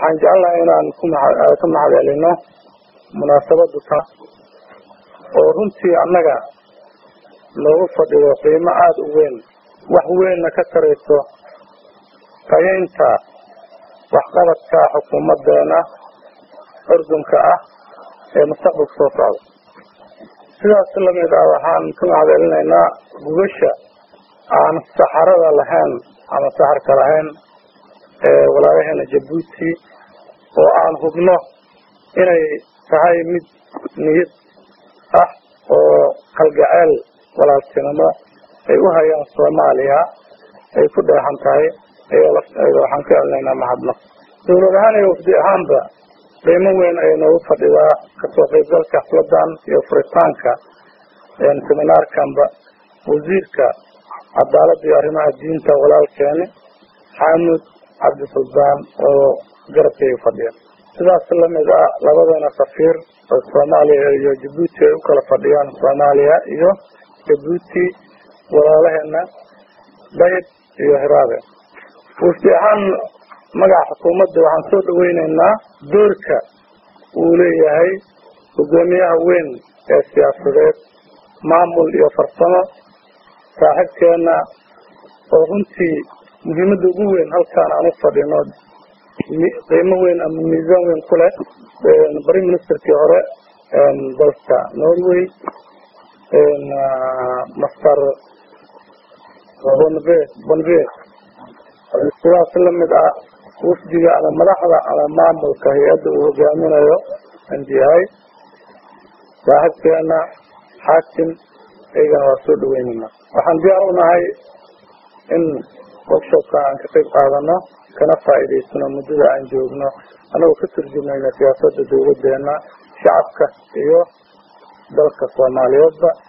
waxaan jecelnahay inaan ku ka mahad celino munaasabadu ta oo runtii annaga loogu fadhiyo qiimo aada u weyn wax weynna ka tarayso tayaynta waxqabadka xukuumadeena urdunka ah ee mustaqbalka soo socda sidaas lamid ah waxaan ka mahad celinaynaa gugasha aan saxarada lahayn ama saxarka lahayn ee walaalaheena jabuuti oo aan hubno inay tahay mid niyad ah oo kalgaceel walaaltinimo ay u hayaan soomaaliya ay ku dheexan tahay ayoo lafteeda waxaan ka celinaynaa mahadnaq dowlad ahaan iyo wafdi ahaanba qiimo weyn ayay noogu fadhidaa kasoo qaybgalka xafladan iyo furitaanka seminaarkanba wasiirka cadaaladda iyo arrimaha diinta walaalkeeni xaamud cabdisulbaan oo garabkayga fadhiya sidaas lamid ah labadeena safiir oo soomaaliya iyo jabuuti ay u kala fadhiyaan soomaaliya iyo jabuuti walaalaheena dayib iyo hiraabe wafdi ahaan magaca xukuumadda waxaan soo dhaweyneynaa doorka uu leeyahay hogaamiyaha weyn ee siyaasadeed maamul iyo farsamo saaxiibkeena oo runtii muhiimadda ugu weyn halkaan aan u fadhino qiimo weyn ama miisaan weyn ku leh bari ministerkii hore dalka norway master bonve bonve sidaas lamid ah wafdiga ama madaxda ama maamulka hay-adda uu hogaaminayo andiyahay saaxiibkeena xaakim iyagana waa soo dhaweynayna waxaan diyaar u nahay in workshopka aan ka qayb qaadano kana faa'iidaysano muddada aan joogno anagoo ka turjumayna siyaasadda dawladeena shacabka iyo dalka soomaaliyeedba